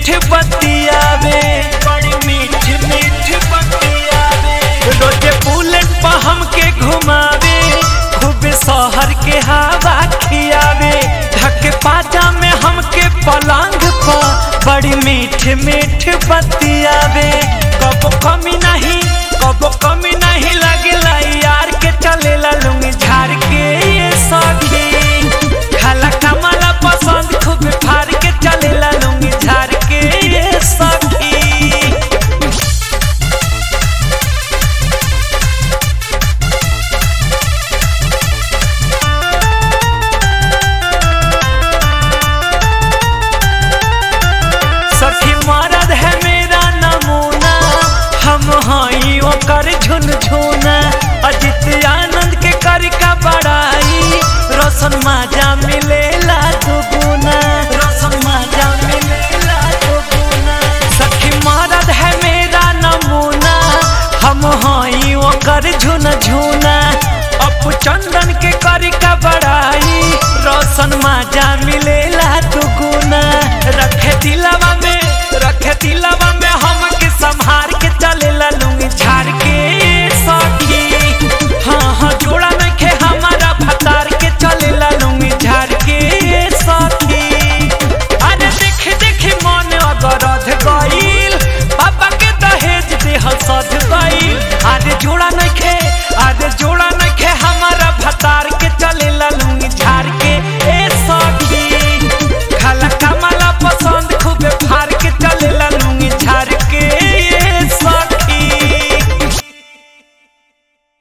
मीठ बतियावे बड़ी मीठ मीठ बतियावे रोजे बुलेट पर हमके घुमावे खूब शहर के हवा खियावे ढके पाजा में हमके पलंग पर बड़ी मीठ मीठ बतियावे कबो कमी नहीं कबो कमी नहीं लगेला यार के चलेला लुंगी झाड़ के ये सखी खाला कमाला पसंद खूब फाड़ के चलेला लुंगी झाड़ के ये सखी सखी मरद है मेरा नमूना हम हई ओकर झुनझुना अजित आनंद के कर का बड़ाई रोशन माजा मिलेला दुगुना रोशन माजा मिलेला दुगुना सखी मरद है मेरा नमूना हम हई ओकर झुनझुना अपू चंदन के कर का बड़ाई रोशन माजा मिलेला दुगुना रखे दिलवा में रखे दिलवा